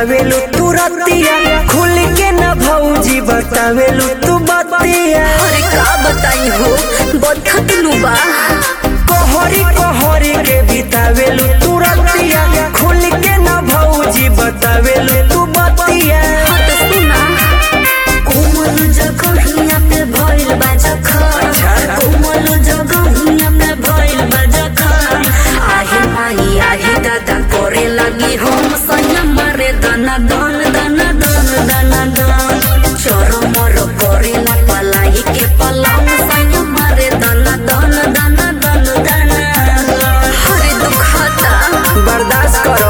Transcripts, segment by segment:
बतावेलू तू रतिया खुल के न भौजी बतावेलू तू बतिया अरे का बताई हो बदखत लुबा कोहरी कोहरी के बितावेलू तू रतिया खुल के न भौजी बतावेलू तू बतिया हाँ तो सुना कोमल जगहिया पे भइल बा जखन कोमल जगहिया पे भइल बा जखन आहे माई आहे दादा करे लगी हम संयम मारे दना दन दना दन दना दन चरमर करेला पलाई के पलंग संयम मारे दना दन दना दन दना हरे दुखाता बर्दाश्त करो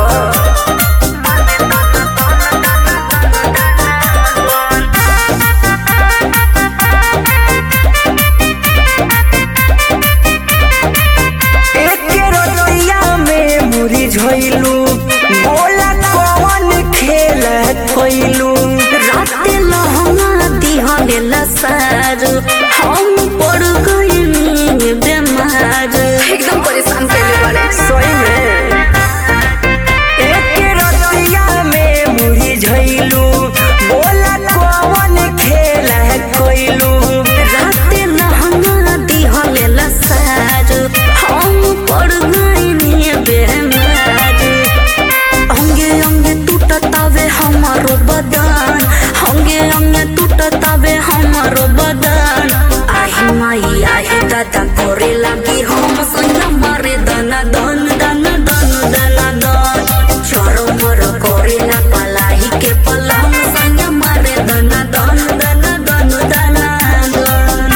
एक रतिया में मुरी झइलू बोला कौन खेला खोइलू राते लहंगा दिहले लसार हम पड़ गइनी बेमार एकदम परेशान कैले बारे सोई में एक रतिया में मुरी झइलू बोला कौन खेला खोइलू राते लहंगा दिहले लसार हम पड़ गइनी बेमार अंगे अंगे टूटतावे हमारो बदन अंगे अंगे टूटतावे हमारो बदन आही माई आही दादा करे लगी हम संग मारे दना दन दना दन दना दन चरो मर करे ना पलाई के पलंग संग मारे दना दन दना दन दना दन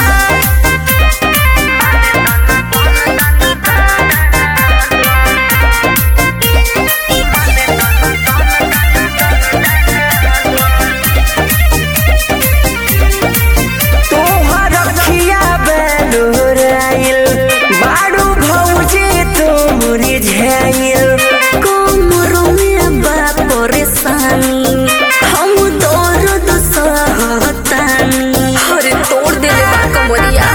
तोहर रखिया बेलुराइल बाड़ू भौजी तो मुरी झैल कमरो में बा परेशानी हम दर्द सहतानी अरे तोड़ देले बा कमरिया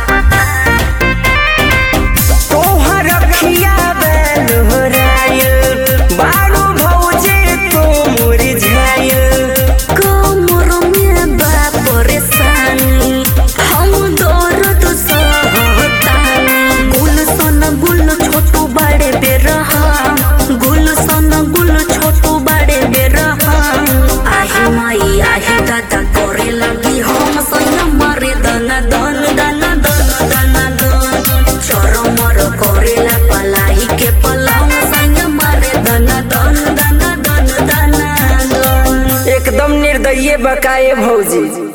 तोहर रखिया बेलुराइल बाड़ू भौजी तो मुरी झैल कमरो में बा परेशानी हम दर्द सहतानी गुल सन गुल छोटू बड़े बेरहा गुल सन गुल छोटू बड़े बेरहा आही माई आही दादा करे लगी हम संग मारे दना दन दना दन दना दन चरमर करेला पलाई के पलंग संग मारे दना दन दना दन दना दन एकदम निर्दयी बकाए भौजी